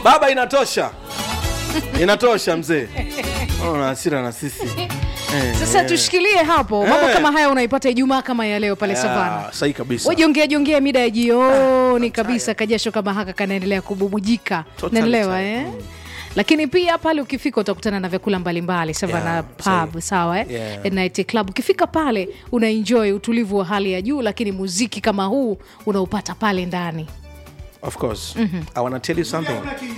baba inatosha inatosha mzee una hasira na sisi Eh, sasa eh. tushikilie hapo mambo Eh. kama haya unaipata ijumaa kama ya leo pale savana Ah, sahi kabisa wajongea jongea mida ya jioni kabisa kajasho kama haka kanaendelea kububujika Totally naelewa tired. eh? lakini pia pale ukifika utakutana na vyakula mbalimbali savana Yeah, pub sahi. sawa eh? Yeah. night club ukifika pale unaenjoy utulivu wa hali ya juu lakini muziki kama huu unaupata pale ndani of course i wanna tell you something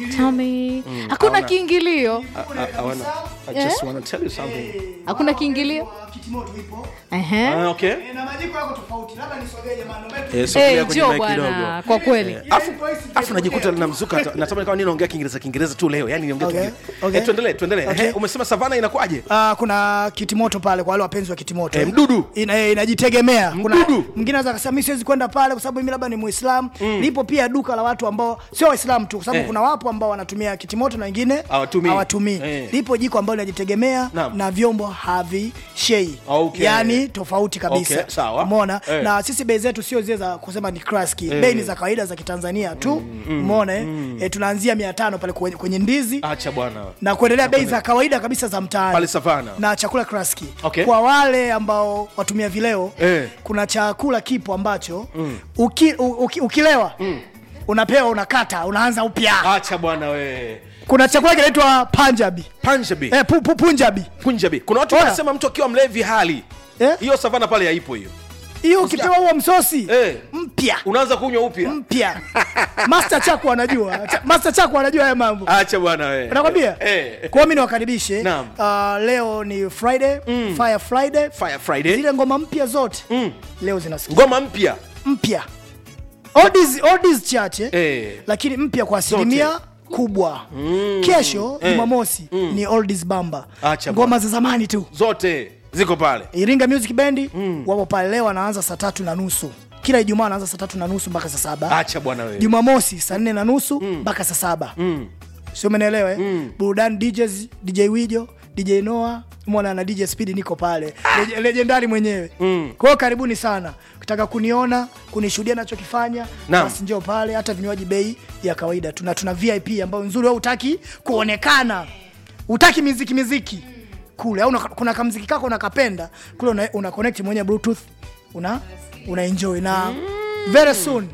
Tami, hakuna hauna- kiingilio I, I, I, wanna, I just wanna tell you something hakuna kiingilio kitimoto ipo Ehe. Ah, okay Eh, na majiko yako tofauti labda nisogee jamani naomba Eh, Eh, sogelea kwenye njoo mic bwana kidogo. kwa kweli afu afu najikuta namzuka hata- natamani kama nini naongea kiingereza kiingereza tu leo yani niongea Okay, tu okay. Eh, tuendelee tuendelee Okay. Eh, umesema savana inakuwaje Ah, kuna kitimoto pale kwa wale wapenzi wa kitimoto Eh, mdudu. Ina, eh, inajitegemea kuna Mdudu. mwingine anaweza akasema mi siwezi kwenda pale kwa sababu mimi labda ni muislam lipo pia duka la watu ambao sio waislamu tu kwa sababu Eh. kuna wapo ambao wanatumia kitimoto na wengine Hawatumii. hawatumii Eh. lipo jiko ambalo linajitegemea Naam. na vyombo havishei Okay. yani tofauti kabisa Okay, sawa. umeona Eh. na sisi bei zetu sio zile za kusema ni kraski bei ni za kawaida za kitanzania tu umeona eh? eh, tunaanzia mia tano pale kwenye, kwenye ndizi acha bwana na kuendelea bei za kawaida kabisa za mtaani Pale Savana. na chakula kraski Okay. kwa wale ambao watumia vileo Eh. kuna chakula kipo ambacho uki, u, uki, ukilewa unapewa unakata unaanza upya acha bwana we kuna chakula kinaitwa panjabi punjabi eh, pu, pu, punjabi punjabi kuna watu Oya. wanasema mtu akiwa mlevi hali Eh? hiyo savana pale haipo hiyo hiyo ukipewa huo msosi Eh. mpya unaanza kunywa upya mpya master chako anajua Cha- master chako anajua haya mambo acha bwana we nakwambia eh. kwa hiyo mi niwakaribishe Naam. uh, leo ni friday fire friday fire friday zile ngoma mpya zote Mm. leo zinasikia ngoma mpya mpya oldies, oldies chache Eh. lakini mpya kwa asilimia kubwa kesho jumamosi ni oldies bamba Acha ngoma za zamani tu zote ziko pale iringa music bendi wapo pale leo wanaanza saa tatu na nusu kila ijumaa wanaanza saa tatu na nusu mpaka saa saba acha bwana we jumamosi saa nne na nusu mpaka saa saba sio menelewa eh? burudani DJs, dj wijo dj noa mwana na dj speed niko pale Lege- legendari mwenyewe kwa hiyo karibuni sana ukitaka kuniona kunishuhudia nachokifanya Naam. basi njoo pale hata vinywaji bei ya kawaida tuna tuna vip ambayo nzuri au utaki kuonekana utaki miziki miziki kule au una- kuna kamziki kako unakapenda kule una, una connect mwenye bluetooth una una enjoy na very soon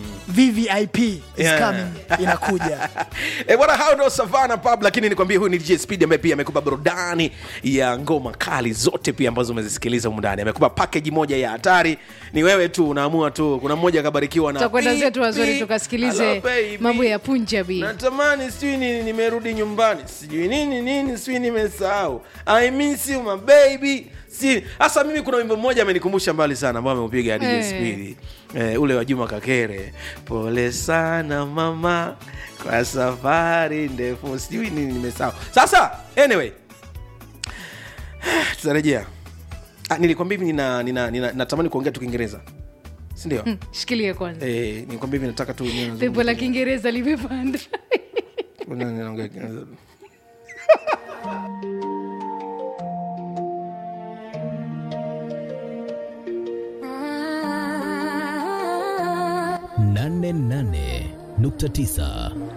vvip is Yeah. coming inakuja e bwana hao ndo savana pub lakini nikwambie huyu ni dj speed ambaye pia amekupa burudani ya ngoma kali zote pia ambazo umezisikiliza humu ndani amekupa pakeji moja ya hatari ni wewe tu unaamua tu kuna mmoja akabarikiwa na tutakwenda Pi, zetu wazuri pi, tukasikilize hello baby. mambo ya punjabi natamani sijui nini nimerudi nyumbani sijui nini nini sijui nimesahau i miss you my baby si hasa mimi kuna wimbo mmoja amenikumbusha mbali sana ambao ameupiga DJ Eh. Speedy eh, ule wa Juma Kakere pole sana mama kwa safari ndefu sijui nini nimesahau sasa anyway tutarejea ah, nilikwambia hivi nina, nina, nina, natamani kuongea tu kiingereza sindio shikilie kwanza eh, nilikwambia hivi nataka tu niwe nazungumza pepo la kiingereza limepanda Kuna- ninaongea Kiingereza. nane nane nukta tisa